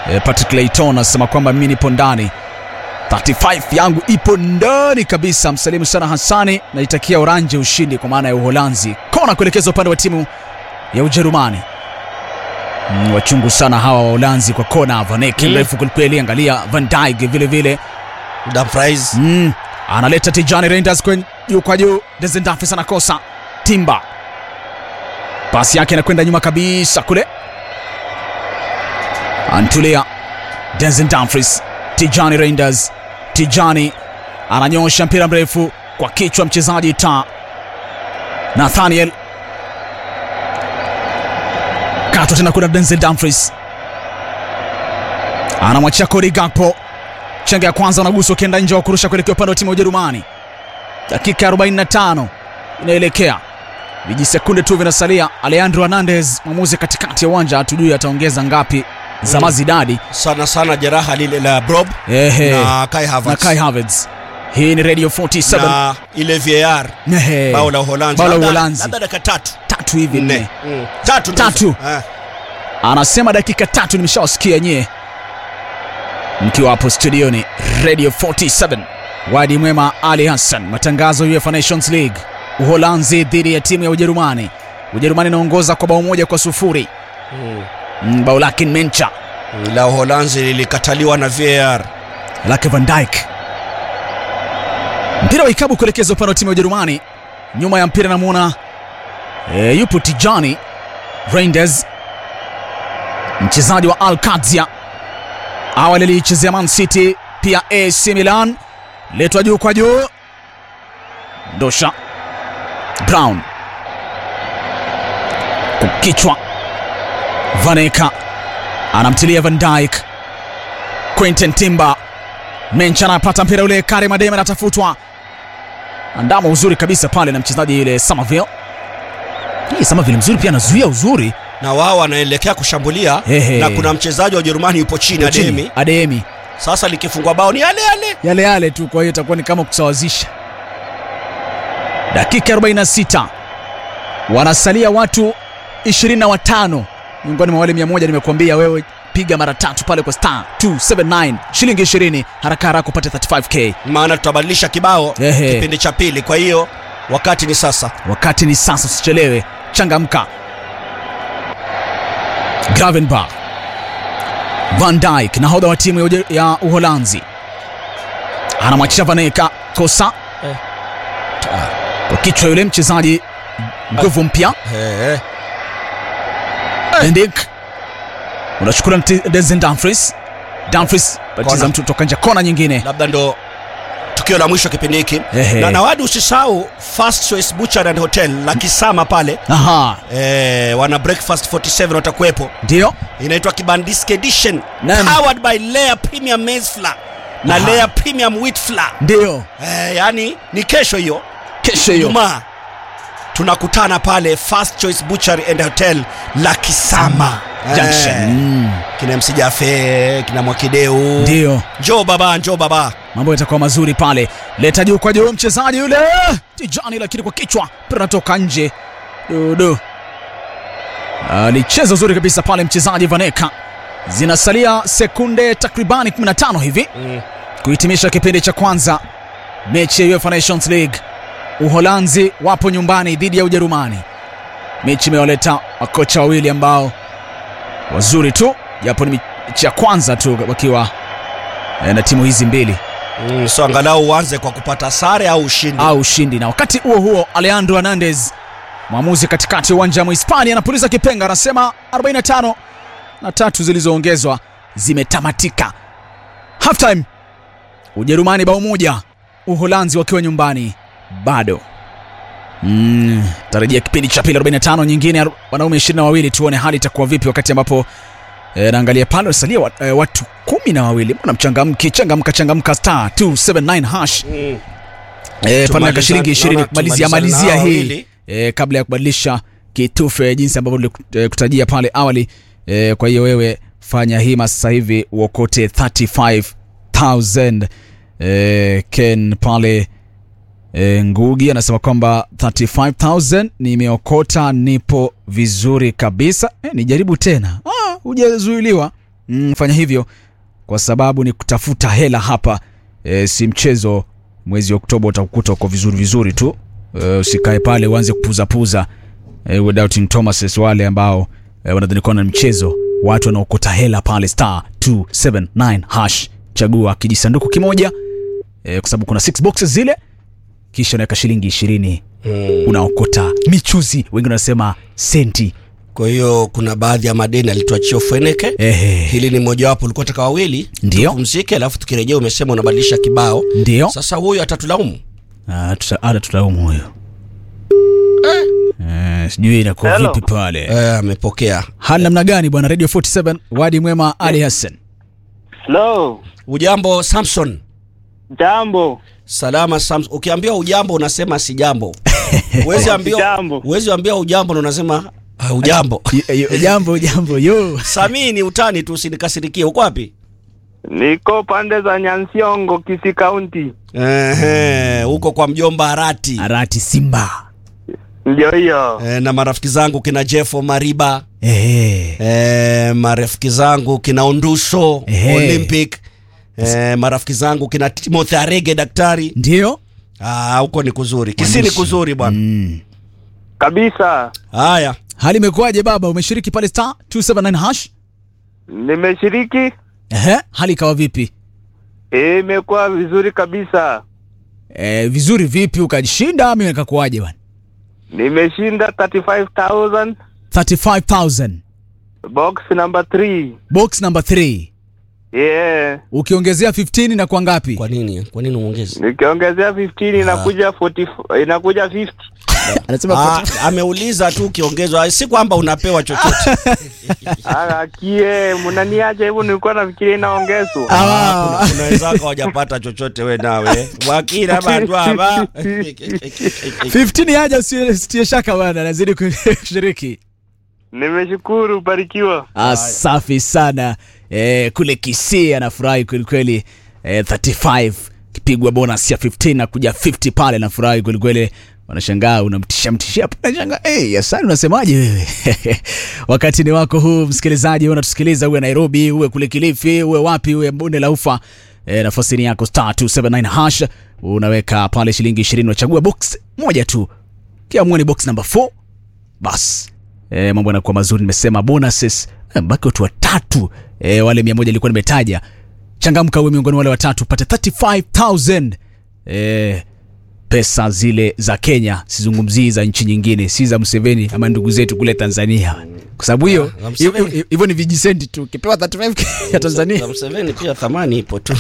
e, Patrick Layton anasema kwamba mimi nipo ndani 35 yangu ipo ndani kabisa. Msalimu sana Hassani, naitakia Oranje ushindi kwa maana ya Uholanzi. Kona kuelekeza upande wa timu ya Ujerumani. Mm, wachungu sana hawa wa Uholanzi kwa kona. Vaneki Mm. mrefu kwelikweli, angalia Van Dijk vile vile Dumfries. mm, analeta Tijani Reinders kwen juu kwa juu. Desendafis anakosa Timba, pasi yake inakwenda nyuma kabisa kule, antulia Denzel Dumfries, Tijani Reinders, Tijani ananyosha mpira mrefu kwa kichwa mchezaji ta Nathaniel katwa tena kuna Denzel Dumfries anamwachia Cody Gakpo. Chenga ya kwanza unaguswa ukienda nje wa kurusha kuelekea upande wa timu ya Ujerumani. Dakika ya 45 inaelekea, vijisekunde tu vinasalia. Alejandro Hernandez, mwamuzi katikati ya uwanja, hatujui ataongeza ngapi za Mm. mazidadi. Sana sana jeraha lile la Brob Ehe, na Kai na Havertz. Kai Havertz. Hii ni Radio 47 na ile VAR Ehe, bao la Uholanzi. bao la Labda- Uholanzi. Labda dakika tatu. tatu hivi Nne. nne. Mm. Tatu. ndizo. Tatu. Eh. Anasema dakika tatu, nimeshawasikia nyie mkiwa hapo studioni Radio 47. Wadi mwema Ali Hassan, matangazo ya UEFA Nations League, Uholanzi dhidi ya timu ya Ujerumani. Ujerumani inaongoza kwa bao moja kwa sufuri. Mm. Mm, bao lake Mencha La Uholanzi lilikataliwa na VAR. lake Van Dijk. Mpira wa ikabu kuelekeza upande wa timu ya Ujerumani. Nyuma ya mpira namwona e, yupo Tijani Reinders, mchezaji wa Alkazia, awali aliichezea Man City pia AC Milan. Letwa juu kwa juu, ndosha Brown kukichwa, Vaneka anamtilia Van Dijk, Quentin Timber Mencha anapata mpira ule, Karim Adeyemi anatafutwa, andama uzuri kabisa pale na mchezaji yule Somerville. Hii Somerville mzuri pia anazuia uzuri na wao wanaelekea kushambulia Ehe. na kuna mchezaji wa Ujerumani yupo chini Ademi. Adeyemi Sasa likifungwa bao ni yale yale. yale yale tu, kwa hiyo itakuwa ni kama kusawazisha. Dakika 46 wanasalia watu 25 miongoni mwa wale 100. Nimekuambia wewe, piga mara tatu pale kwa star 279 shilingi 20, haraka haraka upate 35k. Maana tutabadilisha kibao Ehe. kipindi cha pili, kwa hiyo wakati ni sasa. Wakati ni sasa, usichelewe, changamka. Gravenberch, Van Dijk, nahodha wa timu ya Uje- ya Uholanzi, anamwachia Vaneka kosa Eh. kwa kichwa yule mchezaji nguvu mpya Eh. Endik unachukua Denzel Dumfries. Dumfries batiza Kona. mtu toka nje, kona nyingine. Labda ndo tukio la mwisho kipindi hiki Ehe. na nawadi, usisahau First Choice Butcher and Hotel la Kisama pale Aha, eh, wana breakfast 47 watakuwepo, ndio inaitwa Kibandiski Edition Naam. powered by Layer Premium Maize Flour na Aha. Layer Premium Wheat Flour. ndio Eh, yani ni kesho hiyo kesho hiyo. Ijumaa tunakutana pale First Choice Butchery and Hotel la Kisama Junction. Eh, Mm, kina MC Jafe kina Mwakideu ndio njoo baba njoo baba mambo yatakuwa mazuri pale. Leta juu kwa juu mchezaji yule Tijani, lakini kwa kichwa mpira unatoka nje. Dudu alicheza uzuri kabisa pale mchezaji Vaneka. Zinasalia sekunde takribani 15 hivi kuhitimisha kipindi cha kwanza mechi ya UEFA Nations League. Uholanzi wapo nyumbani dhidi ya Ujerumani. Mechi imewaleta makocha wawili ambao wazuri tu, japo ni mechi ya kwanza tu wakiwa eh, na timu hizi mbili Mm, so angalau uanze kwa kupata sare au ushindi au ushindi. Na wakati huo huo, Alejandro Hernandez, mwamuzi katikati ya uwanja wa Mhispania, anapuliza kipenga, anasema 45 na tatu zilizoongezwa zimetamatika. Halftime, Ujerumani bao moja, Uholanzi wakiwa nyumbani bado. Mm, tarajia kipindi cha pili 45 nyingine, aru- wanaume 22, tuone hali itakuwa vipi wakati ambapo E, naangalia pale wasalia wat, e, watu kumi na wawili. Mbona mchangamki? Changamka, changamka, star 279 hash Mm. e, pale Tumaliza- na shilingi 20 naona kumalizia tumalizane malizia nao hii wawili. e, kabla ya kubadilisha kitufe jinsi ambavyo nilikutajia pale awali e, kwa hiyo wewe fanya hima sasa hivi uokote 35000 e, Ken pale e, Ngugi anasema kwamba 35000 nimeokota, nipo vizuri kabisa e, nijaribu tena ah, hujazuiliwa mm, fanya hivyo kwa sababu ni kutafuta hela hapa e, si mchezo mwezi oktoba utakukuta uko vizuri vizuri tu e, usikae pale uanze kupuzapuza e, without thomas wale ambao e, wanadhani kuwa na mchezo watu wanaokota hela pale star 279 hash chagua kijisanduku kimoja e, kwa sababu kuna six boxes zile kisha unaweka shilingi ishirini Mm. unaokota michuzi wengine wanasema senti Kwa hiyo kuna baadhi ya madeni alituachia Ufeneke. Ehe. Hili ni mojawapo, ulikuwa taka wawili Ndio. tupumzike, alafu tukirejea umesema unabadilisha kibao. ndio Sasa huyu atatulaumu Ah, tuta- hata tutaumu huyo Eh, sijui inakuwa Hello. vipi pale eh, amepokea. hali namna gani bwana radio 47 wadi mwema ali hassan Hello, Ujambo Samson? jambo. Salama Samson. Ukiambiwa ujambo unasema si jambo. Huwezi ambiwa Jambo. huwezi ambiwa ujambo na unasema ah, ujambo. Y- y- jambo jambo yo Samii ni utani tu, usinikasirikie. Uko wapi? Niko pande za Nyansiongo, Kisii County. Ehe, huko kwa mjomba Arati. arati simba Ndio hiyo. Eh, na marafiki zangu kina Jeffo Mariba. Ehe. Eh, marafiki zangu kina Onduso Ehe. Olympic. Eh, marafiki zangu kina Timothy Arege daktari. ndio Ah, huko ni kuzuri. Kisii ni Mwandishi. kuzuri bwana. mm. Kabisa. Haya. hali imekuwaje baba umeshiriki pale star 279 hash Nimeshiriki. Ehe. hali ikawa vipi Eh, Imekuwa vizuri kabisa. e, vizuri vipi ukajishinda ama ikakuwaje bwana Nimeshinda 35,000 35000 box number 3. box number 3 Yeah. ukiongezea 15 na kwa ngapi Kwa nini? Kwa nini uongeze? Nikiongezea 15 inakuja 40 inakuja 50. anasema Ah, ameuliza tu ukiongezwa, si kwamba unapewa chochote. Ah, kie, mnaniacha hivyo nilikuwa nafikiria inaongezwa. Ah, kuna- kuna wenzako hawajapata chochote we nawe wakila bandu hapa 15 yaja usitie shaka bwana nazidi kushiriki Nimeshukuru, barikiwa. Ah, safi sana eh, kule Kisii anafurahi kwelikweli eh, 35 kipigwa bonus ya 15 na kuja 50 pale anafurahi kwelikweli wanashangaa unamtisha mtishia nashangaa hey, yasani unasemaje wewe wakati ni wako huu msikilizaji wewe unatusikiliza uwe Nairobi uwe kule Kilifi uwe wapi uwe bonde la ufa e, nafasi ni yako star 279 hash unaweka pale shilingi 20 unachagua box moja tu kiamua ni box number 4 bas e, mambo yanakuwa mazuri nimesema bonuses eh, baki watu watatu e, wale mia moja ilikuwa nimetaja changamka uwe miongoni wale watatu pate 35000 e, pesa zile za kenya sizungumzii za nchi nyingine si za mseveni ama ndugu zetu kule tanzania kwa sababu hiyo za Museveni. hivyo- hivyo ni vijisenti tu ukipewa 35 ya tanzania Na Museveni pia thamani ipo tu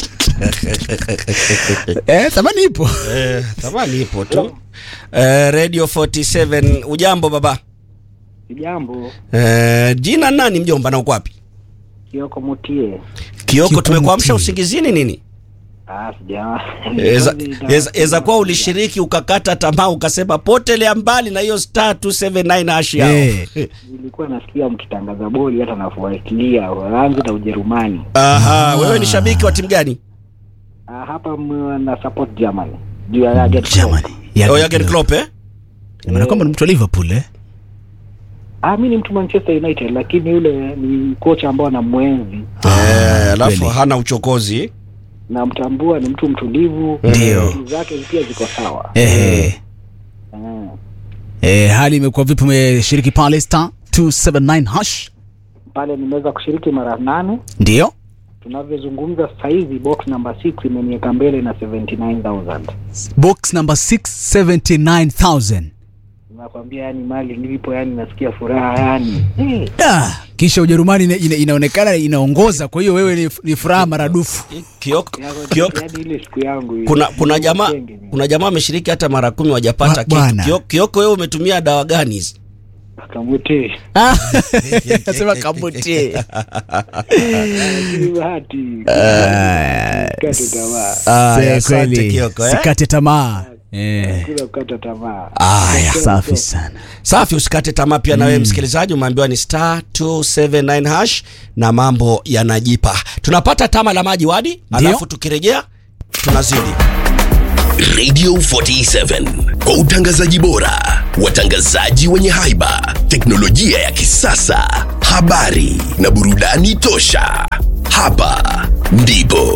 eh, thamani ipo eh, thamani ipo tu eh, radio 47 ujambo baba Jambo, eh, jina nani mjomba na uko wapi Kioko Mutie. kioko Kioko tumekuamsha Mutii. Ah, usingizini nini sija. Eza- eza- eza kuwa ulishiriki ukakata tamaa ukasema potelea mbali na hiyo star 279 hash yao Eh. Nilikuwa nasikia mkitangaza boli hata nafuatilia Uholanzi na Ujerumani. Aha, wewe ni shabiki wa timu gani Ah, hapa m- na support Germany. Juu ya Jurgen Klopp. jamani oh, Jurgen Klopp eh maana kwamba ni mtu wa liverpool eh? Ah, mimi ni mtu Manchester United lakini yule ni kocha ambao anamwenzi Eh, alafu kweli. hana uchokozi namtambua, ni mtu mtulivu. Ndio. Akili zake pia ziko sawa. Ehe. Ah. Eh, hali imekuwa vipi umeshiriki pale star 279 hash Pale nimeweza kushiriki mara nane. ndio Tunavyozungumza sasa hivi box number 6 imeniweka mbele na 79000. box number 679000 nakwambia yani mali nilipo yani nasikia furaha yani Eh, ah, kisha ujerumani ina, ina, inaonekana inaongoza kwa hiyo wewe ni, ni furaha maradufu Kioko, yako- Kioko, yani ile siku yangu ile. kuna kuna jamaa Mkenge ni- kuna jamaa ameshiriki hata mara kumi wajapata Ba- kitu bwana. Kioko, Kioko wewe umetumia dawa gani hizi Kamute. Ah, sema kabuti Ni bahati kate tamaa Ah, Se- asante kweli Kioko, eh? sikate tamaa eh. kula kukata tamaa Aya, safi sana safi usikate tamaa pia na wewe msikilizaji umeambiwa ni star 279 hash na mambo yanajipa tunapata tama la maji wadi Ndio. alafu tukirejea tunazidi Radio 47 kwa utangazaji bora, watangazaji wenye haiba, teknolojia ya kisasa, habari na burudani tosha. Hapa ndipo